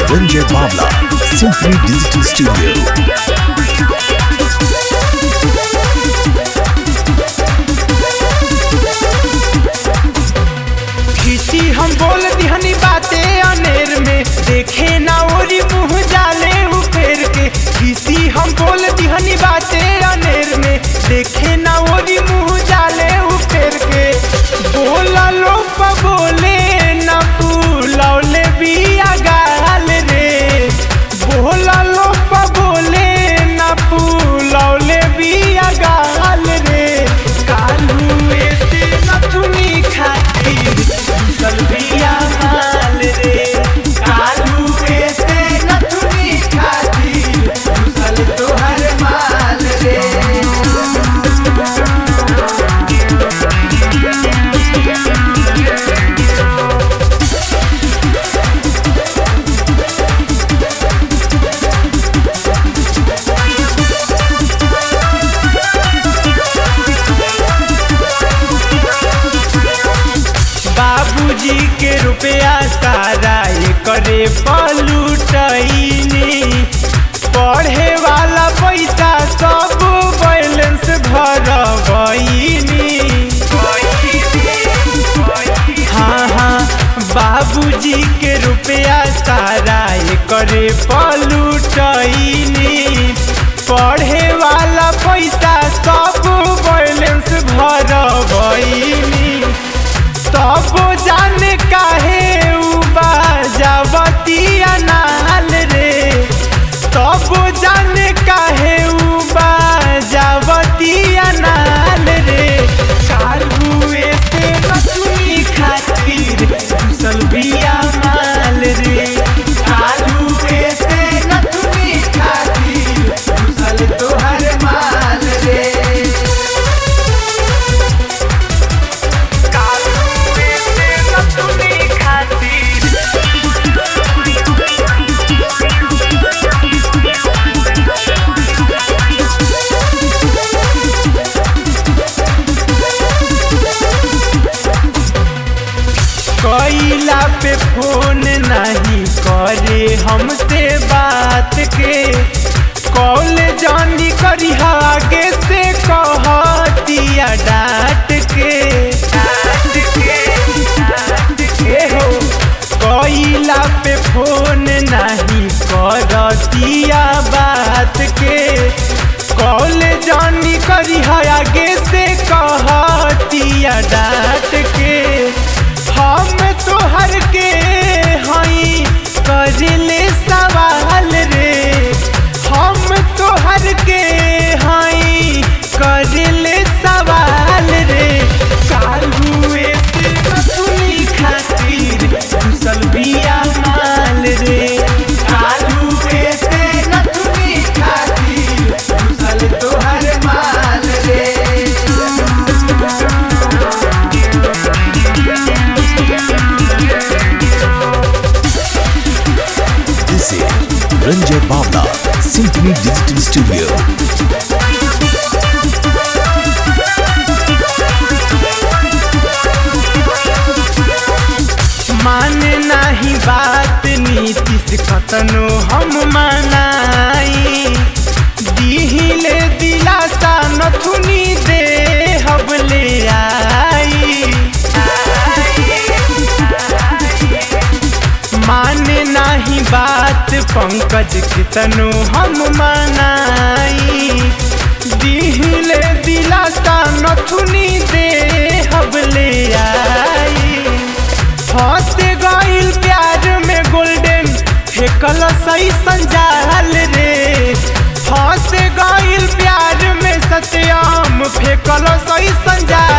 Ranjay Bavla, Symphony Digital Studio. खिसी हम बोल दिहनी बाते अनेर में देखे ना ओरी मुंह जाले उ फेर के खिसी हम बोल दिहनी बाते अनेर में देखे ना ओरी मुंह जाले उ फेर के बोला लो प बोले ना फूलौले बिया गाल रे बोला लो प बोले ना फूलौले बिया गाल रे कालू ऐसे नथुनी खातिर सलबिया माल रे कालू ऐसे नथुनी खातिर सल तोहर माल रे बाबूजी के रुपया सारा ये करे पलूटनी पढ़े वाला पैसा सब बैलेंस भरबनी हाँ हाँ बाबूजी के रुपया सारा ये करे पलूटनी पढ़े वाला पैसा सब बैलेंस भरबनी तब जाने काहे उ बाजावतिया नाल रे तब जाने काहे उ बाजावतिया नाल रे कालुए से रसुई खातिर घुसल बिया माल रे कालुए से नथुनी खातिर घुसल तोहर माल रे कालुए से नथुनी खातिर कैला पे फोन नहीं करे हमसे बात के कॉल जानी करी आगे से कहतिया डांट के डांट के डांट के हो कैला पे फोन नहीं करतिया बात के कॉल जानी करी आगे से कहतिया डांट के हम तोहर के हई करले सवाल रे हम तोहर के हई करले सवाल रे कालुए से रसुनी खातिर घुसल बिया माल रे कालुए से नथुनी खातिर घुसल तोहर माल रे This is Ranjay Bavla, Symphony Digital Studio. माने नाही बात नीतीश कतनो हम मनाई दिहिले दिलासा नथुनी दे हबले आई माने नाही बात पंकज कितनो हम मनाई दिहिले दिलासा नथुनी दे हबले आई फंस गइल प्यार में गोल्डन फेकल सही संजाल रे फंस गइल प्यार में सत्याम फेकल सही संजाल